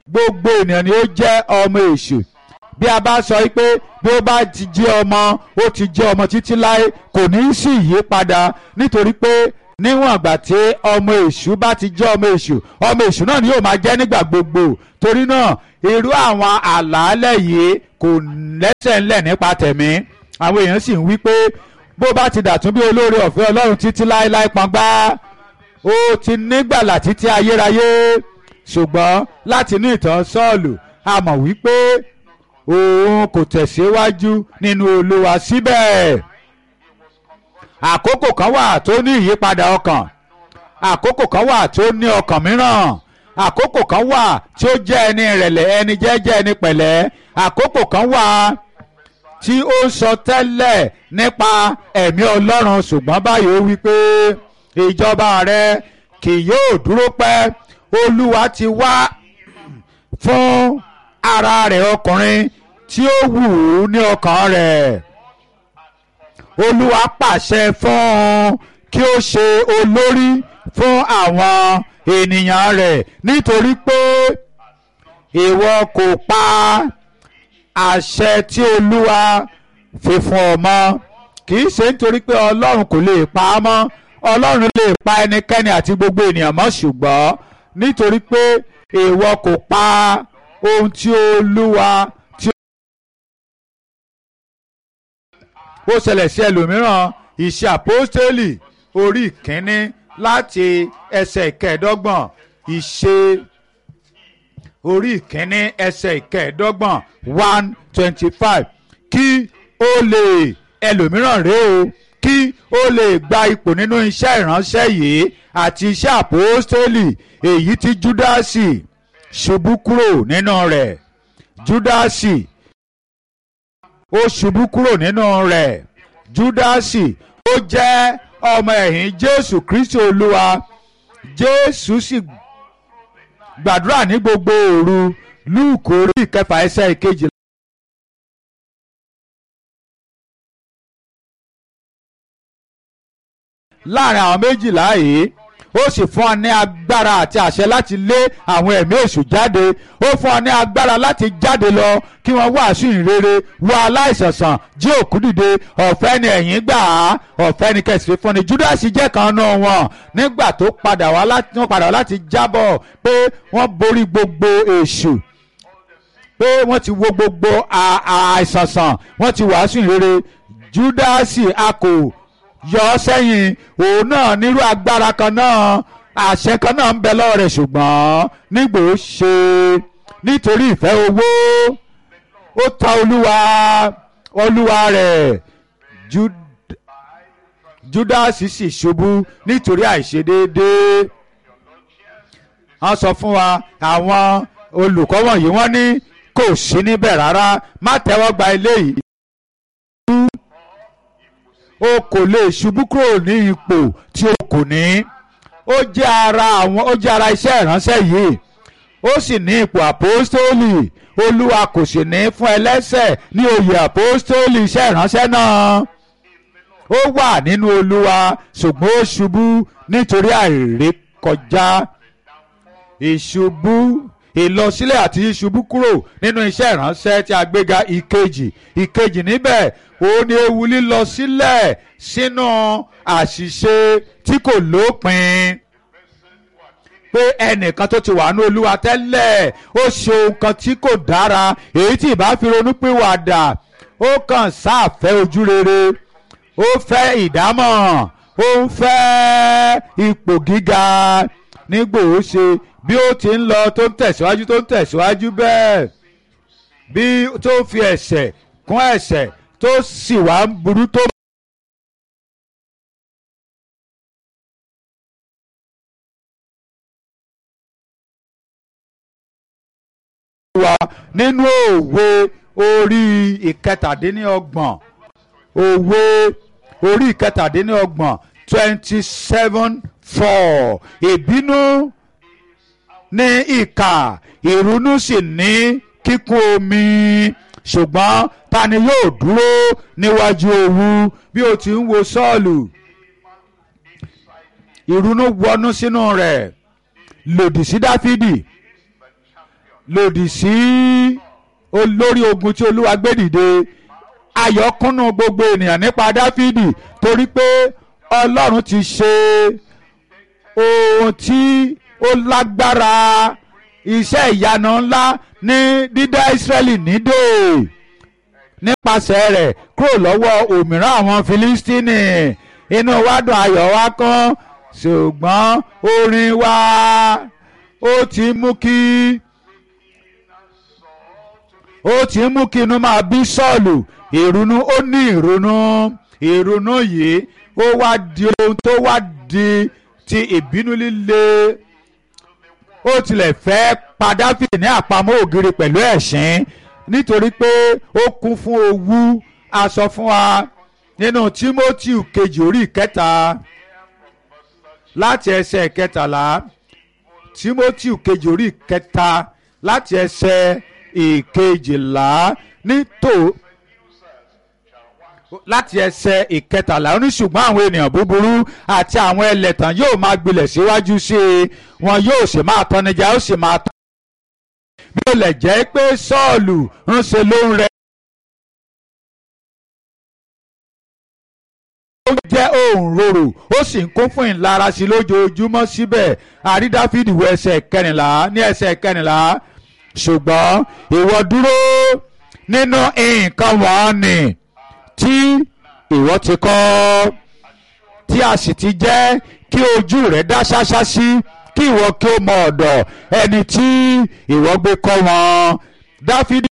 gbogbo ènìyàn ni ó jẹ́ ọmọ èṣù bí a bá sọ pé bí ó bá ti jẹ́ ọmọ ó ti jẹ́ ọmọ títí láé kò ní í sí ìyípadà nítorí pé níwọ̀n àgbà tí ọmọ èṣù bá ti jẹ́ ọmọ èṣù ọmọ èṣù náà ni yóò máa jẹ́ nígbà gbogbo torí náà irú àwọn àlàálẹ̀ yìí kò lẹ́sẹ̀ ńlẹ̀ nípa tẹ̀mí àwọn èèyàn sì ń wí pé bó bá ti dàtún bí olóore ọ̀fẹ́ ọlọ́run títí láéláé pọ́ngbá ó ti nígbàlà títí ayérayé ṣùgbọ́n láti inú ìtàn sọ́ọ̀lù a mọ̀ wípé òun kò tẹ̀síwájú nínú olúwa síbẹ̀ àkókò kan wà tó ní ìyípadà ọkàn àkókò kan wà tó ní ọkàn mìíràn àkókò kan wà tí ó jẹ́ ẹni ìrẹ̀lẹ̀ ẹni jẹ́jẹ́ ẹni pẹ̀lẹ́ àkókò kan wà tí ó ń sọ tẹ́lẹ̀ nípa ẹ̀mí ọlọ́run ṣùgbọ́n báyìí ó wí pé ìjọba rẹ kì yóò dúró pẹ́ olúwa ti wá fún ara rẹ̀ ọkùnrin tí ó wù ú ní ọkàn rẹ̀ olúwa pàṣẹ fún un kí ó ṣe olórí fún àwọn ènìyàn rẹ̀ nítorí pé ìwọ kò pa àṣẹ tí olúwa fi fún ọ mọ́ kì í ṣe nítorí pé ọlọ́run kò lè pa á mọ́ ọlọ́run lè pa ẹnikẹ́ni àti gbogbo ènìyàn mọ́ ṣùgbọ́n nítorí pé ìwọ kò pa ohun tí olúwa tí ó ṣẹlẹ̀ sí ẹlòmíràn ìṣe àpọ́stélì orí ìkíní láti ẹsẹ̀ ìkẹẹ̀ẹ́dọ́gbọ̀n ìṣe orí ìkíní ẹsẹ̀ ìkẹẹ̀ẹ́dọ́gbọ̀n one twenty five kí ó lè ẹlòmíràn rèé o kí ó lè gba ipò nínú iṣẹ́ ìránṣẹ́ yìí àti iṣẹ́ àpòstélì èyí tí júdásì ṣubú kúrò nínú rẹ̀ júdásì ó ṣubú kúrò nínú rẹ̀ júdásì ó jẹ́ ọmọ ẹ̀yìn jésù kristi olúwa jésù sì gbàdúrà ní gbogbo òru lúùkù orí ìkẹfà ẹsẹ̀ ìkejì. láàrin àwọn méjìlá yìí ó sì fún ọ ní agbára àti àṣẹ láti lé àwọn ẹ̀mí èṣù jáde ó fún ọ ní agbára láti jáde lọ kí wọ́n wàásù ìrere wá aláìsànsàn jí òkú dìde ọ̀fẹ́ ni ẹ̀yin gbà á ọ̀fẹ́ ni kẹsì fún ni júdásì jẹ́ kan náà wọn nígbà tó padà wá láti wọ́n padà wá láti jábọ̀ pé wọ́n borí gbogbo èṣù pé wọ́n ti wo gbogbo àìsànsàn wọ́n ti wàásù ìrere júdásì a kò yọ ọ́ sẹ́yìn òun náà nírú agbára kan náà àṣẹ kan náà ń bẹ lọ́wọ́ rẹ̀ ṣùgbọ́n nígbò ó ṣe nítorí ìfẹ́ owó ó ta olúwa olúwa rẹ̀ júdásì sì ṣubú nítorí àìṣedéédéé wọ́n sọ fún wa àwọn olùkọ́ wọ̀nyí wọ́n ní kò sí níbẹ̀ rárá má tẹ́wọ́ gba eléyìí o kò lè ṣubú kúrò ní ipò tí o kò ní ó jẹ́ ara àwọn ó jẹ́ ara iṣẹ́ ìránṣẹ́ yìí ó sì ní ipò àpòstólì olúwa kò sì ní fún ẹlẹ́sẹ̀ ní oyè àpòstólì iṣẹ́ ìránṣẹ́ náà ó wà nínú olúwa ṣùgbọ́n ó ṣubú nítorí àìrékọjá ìṣubú ìlọsílẹ̀ àti ìṣubú kúrò nínú iṣẹ́ ìránṣẹ́ tí a gbéga ìkejì ìkejì níbẹ̀ òun ni ewu lílọ sílẹ̀ sínú àṣìṣe tí kò lópin pé ẹnìkan tó ti wà ní olúwa tẹ́lẹ̀ ó ṣe ohun kan tí kò dára èyí tí ìbá fi ronú pìwàdà ó kàn sáàfẹ́ ojú rere ó fẹ́ ìdámọ̀ ó ń fẹ́ ipò gíga nígbò ó ṣe bí ó ti ń lọ tó ń tẹ̀síwájú tó ń tẹ̀síwájú bẹ́ẹ̀ bí tó fi ẹ̀ṣẹ̀ kún ẹ̀ṣẹ̀ tó sì wá ń burú tó. wa nínú òwe orí ìkẹtàdínlọ́gbọ̀n òwe orí ìkẹtàdínlọ́gbọ̀n twenty seven four ìbínú ní ìkà ìrunú sì ní kíkún omi ṣùgbọ́n ta ni yóò dúró níwájú owú bí o ti ń wo sọ́ọ̀lù ìrunú wọnú sínú rẹ̀ lòdì sí dáfídì lòdì sí olórí ogun tí olúwa gbé dìde ayọ̀ kúnnú gbogbo ènìyàn nípa dáfídì torí pé ọlọ́run ti ṣe ohun tí ó lágbára iṣẹ́ ìyanu ńlá ní dídá ìsírẹ́lì nídè nípasẹ̀ rẹ̀ kúrò lọ́wọ́ òmíràn àwọn filistini inú wa dùn ayọ̀ wa kán ṣùgbọ́n orin wa ó ti mú kí ó ti mú kí inú máa bí sọ́ọ̀lù ìrònú ó ní ìrònú ìrònú yìí ó wá di ohun tó wá di ti ìbínú líle ó tilẹ̀ fẹ́ pa Dáfídì ní àpamọ́ ògiri pẹ̀lú ẹ̀sín nítorí pé ó kún fún owú a sọ fún wa nínú Tímótì kejì orí ìkẹta láti ẹsẹ̀ ìkẹtàlá Tímótì kejì orí ìkẹta láti ẹsẹ̀ ìkejìlá nítò láti ẹsẹ̀ ìkẹtàlá ó ní ṣùgbọ́n àwọn ènìyàn búburú àti àwọn ẹlẹ́tàn yóò máa gbilẹ̀ síwájú sí i wọn yóò sì máa tọ́nijà ó sì máa tọ́ bí ó lè jẹ́ pé Sọ́ọ̀lù ń ṣe ló ń rẹ. ó jẹ́ òun rorò ó sì ń kún fún ìlara sí lójoojúmọ́ síbẹ̀ àrí Dáfídì wọ ẹsẹ̀ kẹrìnlá ní ẹsẹ̀ kẹrìnlá ṣùgbọ́n ìwọ dúró nínú nǹkan wọ̀nyí tí ìwọ ti kọ́ tí a sì ti jẹ́ kí ojú rẹ̀ dá ṣáṣá sí kí ìwọ kí ó mọ ọ̀dọ̀ ẹni tí ìwọ gbé kọ́ wọn Dáfídì